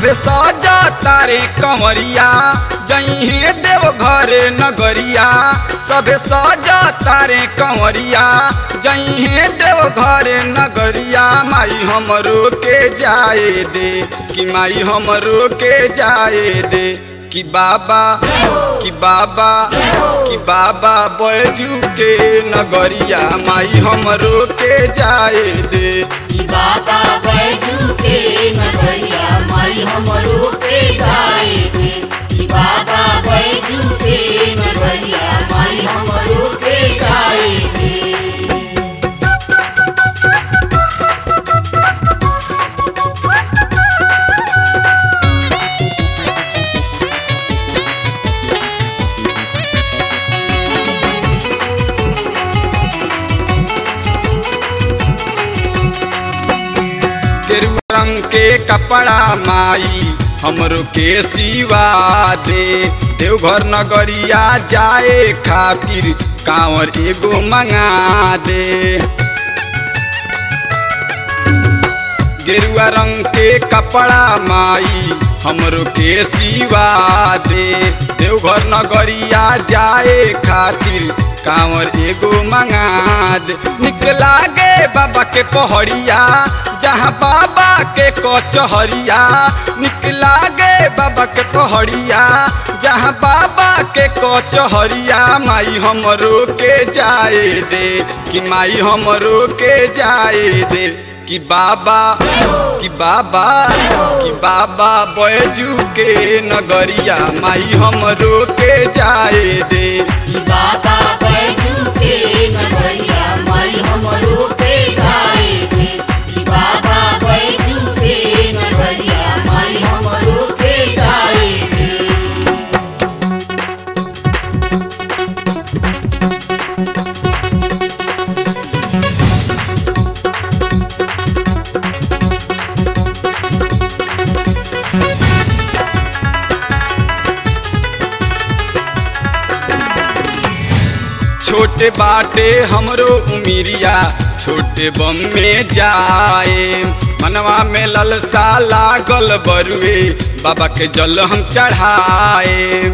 सभे सजा तारे कंवरिया जइहे देव घरे नगरिया सभे सजा तारे कंवरिया जइहे देव घरे नगरिया माई हमरो के जाए दे कि माई हमरो के जाए दे कि बाबा कि बाबा कि बाबा बैजू के नगरिया माई हमरो के जाए दे कि बाबा बैजू के नगरिया माई हमरो के जाए दे कि बाबा बैजू के नगरिया माई हमरो के जाए दे केरुआ रंग के कपड़ा माई हमरो के सिवा दे देवघर नगरिया जाए खातिर कांवर एगो मंगा दे गेरुआ रंग के कपड़ा माई हमरो के सिवा दे देवघर नगरिया जाए खातिर कांवर एगो मंगा दे निकला गे बाबा के पहड़िया जहाँ बाबा के कचहरिया निकला गे बाबा के पहड़िया जहाँ बाबा के कचहरिया माई हमरो के जाए दे कि माई हमरो के जाए दे कि बाबा कि बाबा कि बाबा बैजू के नगरिया माई हमरो के जाए दे कि बाबा बैजू के नगरिया माई हमरो के जाए दे कि बाबा बैजू के नगरिया माई हमरो के जाए दे छोटे बाटे हमरो उमिरिया छोटे बम में जाए मनवा में ललसा लागल बरुए बाबा के जल हम चढ़ाए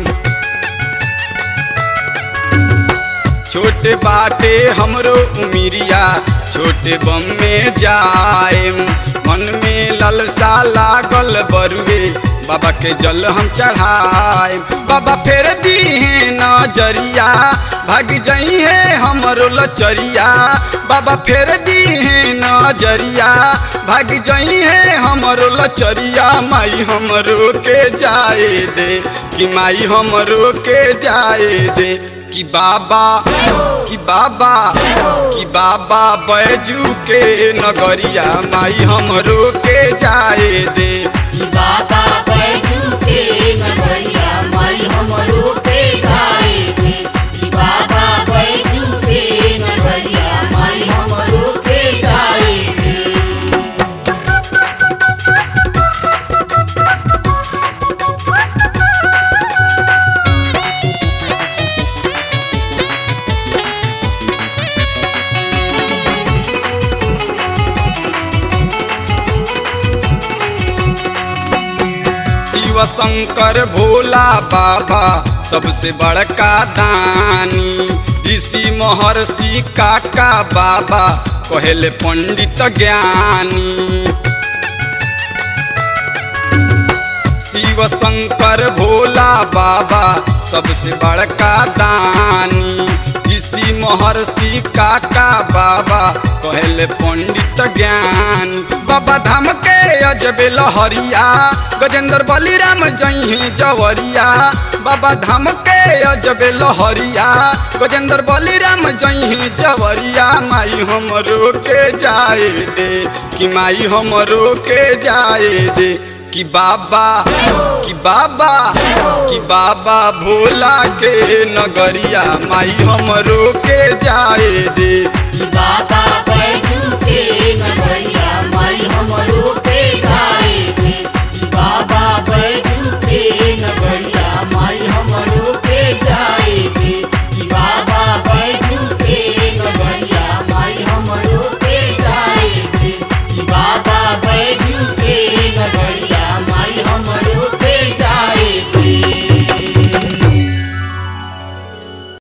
छोटे बाटे हमरो उमिरिया छोटे बम में जाए मन में ललसा लागल बरुए बाबा के जल हम चढ़ाए बाबा फेर दी है नजरिया भाग जई है हमरो लचरिया बाबा फेर दी है नजरिया भाग जई है हमरो लचरिया माई हमरो के जाए दे कि माई हमरो के जाए दे कि बाबा कि बाबा कि बाबा बैजू के नगरिया माई हमरो के जाए दे कि बाबा बैजू के नगरिया माई हमरो के जाए दे कि बाबा बैजू के नगरिया माई हमरो के जाए दे शिव शंकर भोला बाबा सबसे बड़का दानी ऋषि महर्षि काका बाबा कहले पंडित ज्ञानी शिव शंकर भोला बाबा सबसे बड़का दानी ऋषि महर्षि काका बाबा कहले पंडित ज्ञान बाबा धाम के अजबे लहरिया गजेंद्र बलिराम जही जवरिया बाबा धाम के अजबे लहरिया गजेंद्र बलिराम जही जवरिया माई हमरो के जाए दे कि माई हमरो के जाए दे कि बाबा कि बाबा कि बाबा भोला के नगरिया माई हमरो के जाए दे कि बाबा